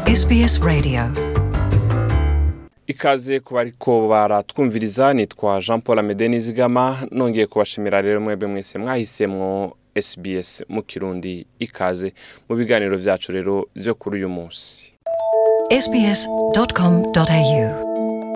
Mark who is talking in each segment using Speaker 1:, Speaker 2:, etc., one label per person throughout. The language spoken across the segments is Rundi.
Speaker 1: SBS Radio
Speaker 2: ikaze ku bariko baratwumviriza nitwa jean paul amede nizigama nongeye kubashimira rero mwebwe mwese mwahisemwo sbs mu kirundi ikaze mu biganiro vyacu rero vyo kuri uyu munsi
Speaker 1: sbs.com.au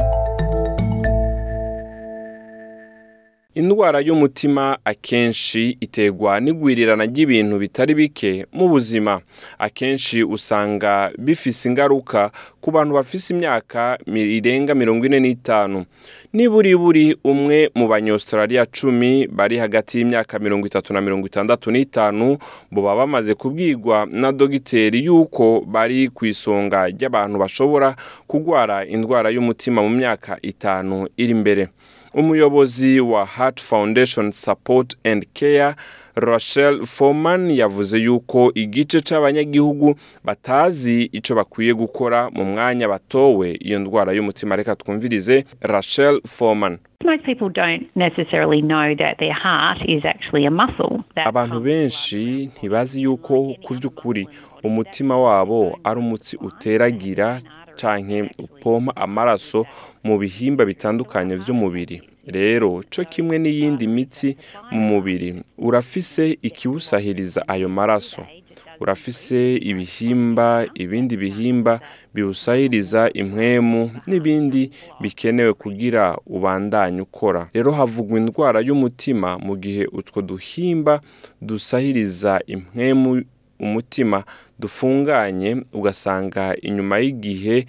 Speaker 2: indwara y'umutima akenshi iterwa n'igwirirana ry'ibintu bitari bike mu buzima akenshi usanga bifise ingaruka ku bantu bafise imyaka mi- irenga mirongo ine n'itanu niburiburi umwe mu banyaustraliya cumi bari hagati y'imyaka mirongo itatu na mirongo itandatu n'itanu boba bamaze kubwirwa na dogiteri yuko bari ku isonga ry'abantu bashobora kurwara indwara y'umutima mu myaka itanu iri imbere umuyobozi wa Heart Foundation Support and Care Rachel Foreman yavuze yuko igice c'abanyagihugu batazi ico bakwiye gukora mu mwanya batowe iyo ndwara y'umutima reka twumvirize Rachel Foreman
Speaker 3: Most people don't necessarily know that their heart is actually a muscle. That
Speaker 2: abantu benshi ntibazi yuko ku vy'ukuri umutima wabo ari umutsi uteragira canke upompa amaraso mu bihimba bitandukanye vy'umubiri rero co kimwe n'iyindi mitsi mu mubiri urafise ikiwusahiriza ayo maraso urafise ibihimba ibindi bihimba biwusahiriza impwemu n'ibindi bikenewe kugira ubandanye ukora rero havugwa indwara y'umutima mu gihe utwo duhimba dusahiriza impwemu umutima dufunganye ugasanga inyuma y'igihe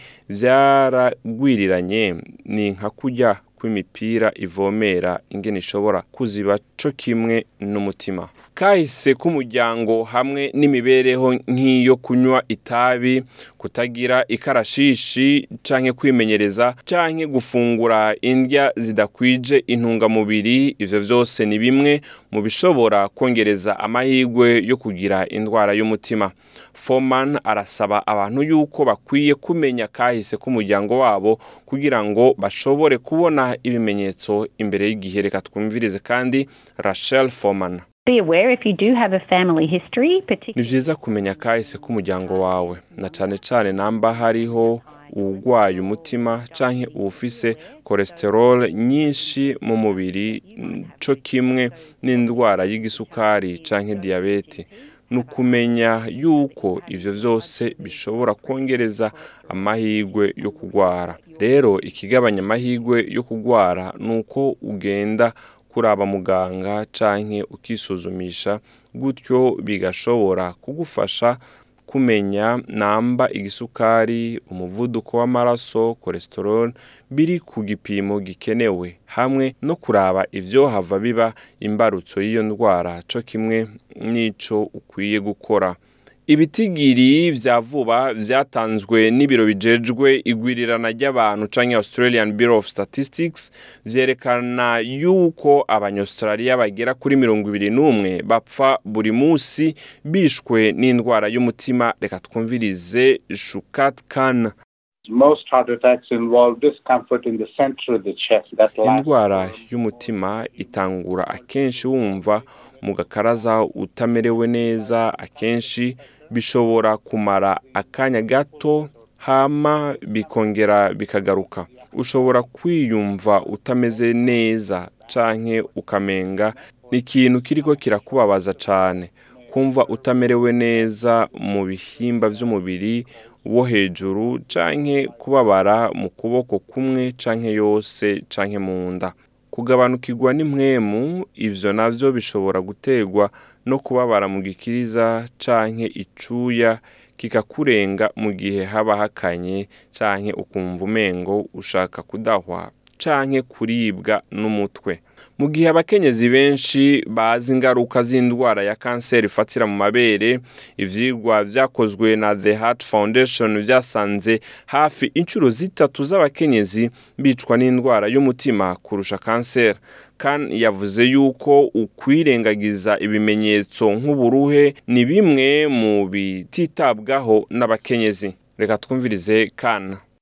Speaker 2: vyaragwiriranye ni nka kurya kw'imipira ivomera ingene ishobora kuziba co kimwe n'umutima kahise k'umuryango hamwe n'imibereho nk'iyo kunywa itabi kutagira ikarashishi canke kwimenyereza canke gufungura indya zidakwije intungamubiri ivyo vyose ni bimwe mu bishobora kongereza amahirwe yo kugira indwara y'umutima foreman arasaba abantu yuko bakwiye kumenya kahise k'umuryango wabo kugira ngo bashobore kubona ibimenyetso imbere y'igihe reka twumvirize kandi rachel foreman
Speaker 3: be aware if you do have a family history,
Speaker 2: ni
Speaker 3: particularly
Speaker 2: vyiza kumenya kahise k'umuryango wawe na cane cane namba hariho uwugwaye umutima canke uwufise cholesterol nyinshi mu mubiri mm, co kimwe n'indwara y'igisukari canke diyabete ni ukumenya yuko ivyo vyose bishobora kongereza amahirwe yo kugwara rero ikigabanya amahirwe yo kugwara ni uko ugenda kuraba muganga canke ukisuzumisha gutyo bigashobora kugufasha kumenya namba igisukari umuvuduko w'amaraso cholesterol biri ku gipimo gikenewe hamwe no kuraba ivyohava biba imbarutso y'iyo ndwara co kimwe n'ico ukwiye gukora ibitigiri vya vuba vyatanzwe n'ibiro bijejwe igwirirana ry'abantu canke Australian Bureau of Statistics vyerekana yuko abanyaustralia bagera kuri mirongo ibiri n'umwe bapfa buri musi bishwe n'indwara y'umutima reka twumvirize Shukat Khan
Speaker 4: Most heart attacks involve discomfort in the center of the chest. That lasts
Speaker 2: indwara y'umutima itangura akenshi wumva mu gakaraza utamerewe neza akenshi bishobora kumara akanya gato hama bikongera bikagaruka ushobora kwiyumva utameze neza canke ukamenga ni ikintu kiriko kirakubabaza cane kumva utamerewe neza mu bihimba vy'umubiri wo hejuru canke kubabara mu kuboko kumwe canke yose canke mu nda kugabanukirwa n'impwemu ivyo navyo bishobora guterwa no kubabara mu gikiriza canke icuya kikakurenga mu gihe haba hakanye canke ukumva umengo ushaka kudahwa canke kuribwa n'umutwe mu gihe abakenyezi benshi bazi ingaruka z'indwara ya kanseri ifatira mu mabere ivyigwa vyakozwe na the heart foundation vyasanze hafi inshuro zitatu z'abakenyezi bicwa n'indwara y'umutima kurusha kanseri kan yavuze yuko ukwirengagiza ibimenyetso nk'uburuhe ni bimwe mu bititabwaho n'abakenyezi reka twumvirize kana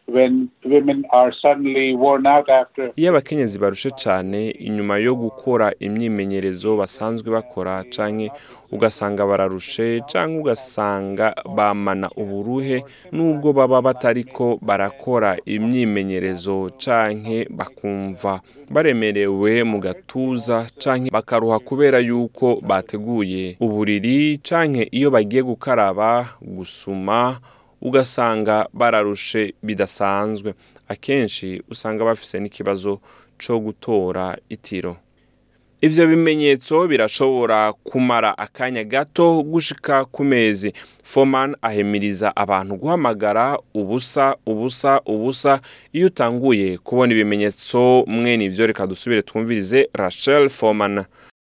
Speaker 4: when women are suddenly worn out after
Speaker 2: iyo abakenyezi barushe cyane inyuma yo gukora imyimenyerezo basanzwe bakora canke ugasanga bararushe canke ugasanga bamana uburuhe nubwo baba batariko barakora imyimenyerezo canke bakumva baremerewe mu gatuza canke bakaruha kubera yuko bateguye uburiri canke iyo bagiye gukaraba gusuma ugasanga bararushe bidasanzwe akenshi usanga bafise n'ikibazo co gutora itiro ivyo bimenyetso birashobora kumara akanya gato gushika ku mezi foman ahemiriza abantu guhamagara ubusa ubusa ubusa iyo utanguye kubona ibimenyetso mwene ivyo reka dusubire twumvirize rachel foman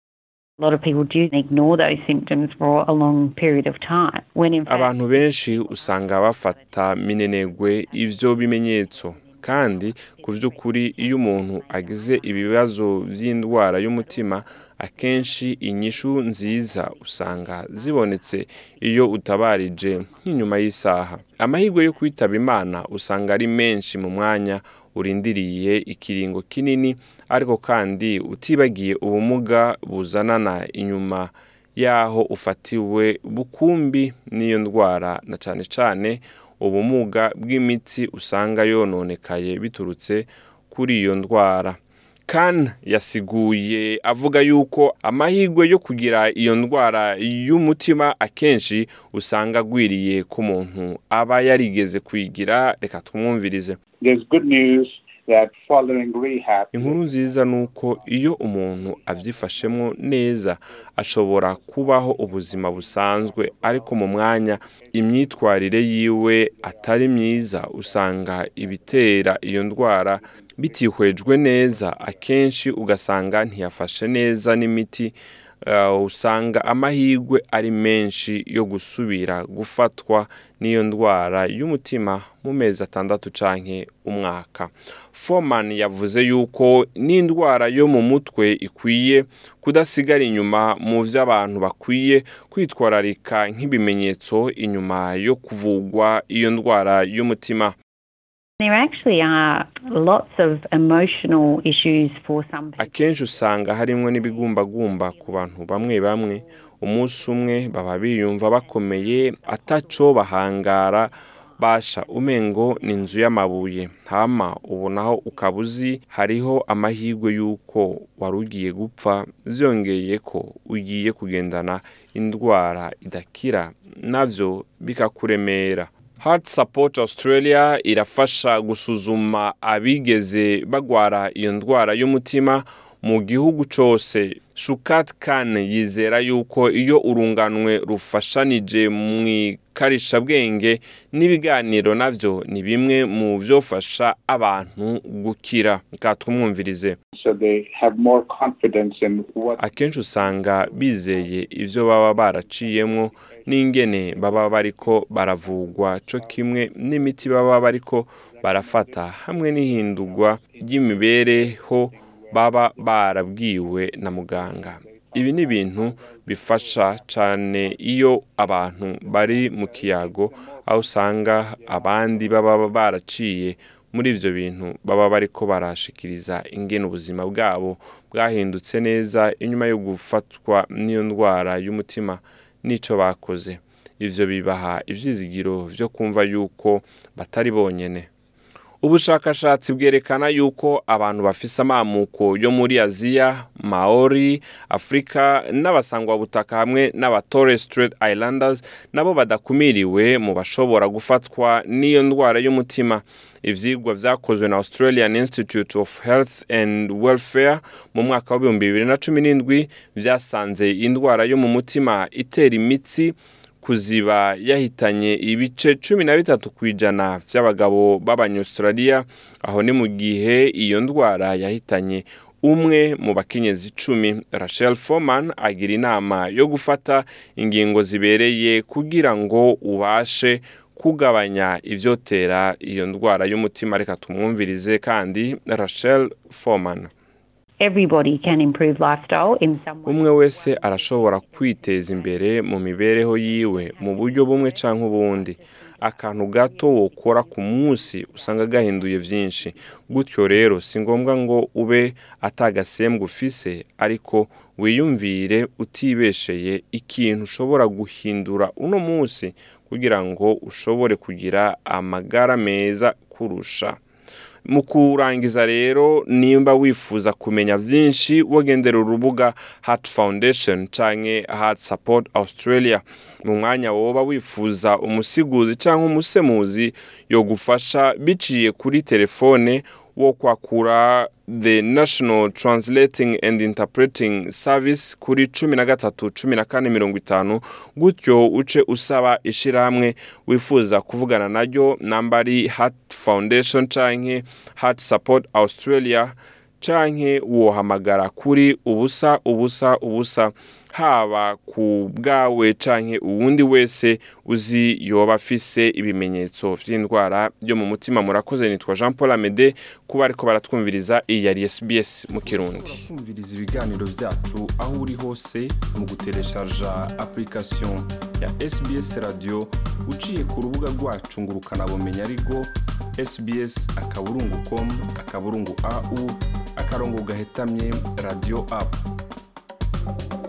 Speaker 3: A lot of people do ignore those symptoms for a long period of time. When in fact,
Speaker 2: abantu benshi usanga bafata minenegwe ivyo bimenyetso kandi ku vy'ukuri iyo umuntu agize ibibazo vy'indwara y'umutima akenshi inyishu nziza usanga zibonetse iyo utabarije nk'inyuma y'isaha amahirwe yo kwitaba imana usanga ari menshi mu mwanya urindiriye ikiringo kinini ariko kandi utibagiye ubumuga buzanana inyuma y'aho ufatiwe bukumbi n'iyo ndwara na cane cane ubumuga bw'imitsi usanga yononekaye biturutse kuri iyo ndwara kan yasiguye avuga yuko amahirwe yo kugira iyo ndwara y'umutima akenshi usanga agwiriye ku muntu aba yarigeze kwigira reka tumwumvirize
Speaker 4: there's good news that following rehab
Speaker 2: inkuru nziza ni uko iyo umuntu abyifashemo neza ashobora kubaho ubuzima busanzwe ariko mu mwanya imyitwarire yiwe atari myiza usanga ibitera iyo ndwara bitihwejwe neza akenshi ugasanga ntiyafashe neza n'imiti uh, usanga amahirwe ari menshi yo gusubira gufatwa n'iyo ndwara y'umutima mu mezi atandatu canke umwaka foman yavuze yuko n'indwara yo mu mutwe ikwiye kudasigara inyuma mu vyo abantu bakwiye kwitwararika nk'ibimenyetso inyuma yo kuvugwa iyo ndwara y'umutima
Speaker 3: there actually are lots of emotional issues for some people.
Speaker 2: akenshi usanga harimwo n'ibigumbagumba ku bantu bamwe bamwe umunsi umwe baba biyumva bakomeye ataco bahangara basha umengo ni inzu y'amabuye hama ubu naho ukaba uzi hariho amahirwe y'uko wari ugiye gupfa vyongeye ko ugiye kugendana indwara idakira navyo bikakuremera Heart Support Australia irafasha gusuzuma abigeze bagwara iyo ndwara y'umutima mu gihugu cose Shukat Khan yizera yuko iyo urunganwe rufashanije mu ikarishabwenge n'ibiganiro navyo ni bimwe mu vyofasha abantu gukira katwumwumvirize
Speaker 4: so they have more confidence in what
Speaker 2: akenshi usanga bizeye ivyo baba baraciyemwo n'ingene baba bariko baravugwa co kimwe n'imiti baba bariko barafata hamwe n'ihindurwa ry'imibereho baba barabwiwe na muganga ibi ni ibintu bifasha cyane iyo abantu bari mu kiyago aho usanga abandi baba baraciye muri ibyo bintu baba bariko barashikiriza ingene ubuzima bwabo bwahindutse neza inyuma yo gufatwa n'iyo ndwara y'umutima n'icyo bakoze ivyo bibaha ivyizigiro vyo kumva yuko batari bonyene ubushakashatsi bwerekana yuko abantu bafise amamuko yo muri aziya maori afurika n'abasangwabutaka hamwe n'aba torres strait islanders nabo badakumiriwe mu bashobora gufatwa n'iyo ndwara y'umutima ivyigwa vyakozwe na australian institute of health and welfare mu mwaka w'ibihumbi bibiri na cumi n'indwi vyasanze indwara yo mu mutima itera imitsi kuziba yahitanye ibice cumi na bitatu ku ijana by'abagabo b'abanyaustraliya aho ni mu gihe iyo ndwara yahitanye umwe mu bakenyezi icumi rachel foman agira inama yo gufata ingingo zibereye kugira ngo ubashe kugabanya ivyotera iyo ndwara y'umutima reka tumwumvirize kandi rachel foman
Speaker 3: Everybody can improve lifestyle in some way.
Speaker 2: umwe wese arashobora kwiteza imbere mu mibereho yiwe mu buryo bumwe canke ubundi akantu gato wokora ku munsi usanga gahinduye byinshi gutyo rero si ngombwa ngo ube atagasembwa ufise ariko wiyumvire utibesheye ikintu ushobora guhindura uno munsi kugira ngo ushobore kugira amagara meza kurusha mu kurangiza rero nimba wifuza kumenya byinshi wagendera urubuga Heart Foundation canke Heart Support Australia mu mwanya woba wifuza umusiguzi cyangwa umusemuzi yo gufasha biciye kuri telefone wo kwakura the national translating and interpreting service kuri cumi na gatatu cumi na kane mirongo itanu gutyo uce usaba ishyirahamwe wifuza kuvugana naryo namba ari heart foundation canke heart support australia canke wohamagara kuri ubusa ubusa ubusa haba ku bwawe canke uwundi wese uzi yoba afise ibimenyetso vy'indwara yo mu mutima murakoze nitwa Jean Paul Amede kuba ariko baratwumviriza iyi yari SBS mu Kirundi kumviriza ibiganiro vyacu aho uri hose mu gutereshaja application ya SBS radio uciye ku rubuga rwacu ngurukana bumenya ariko sbs akaburungu com akaburungu au akarongo gahetamye radio app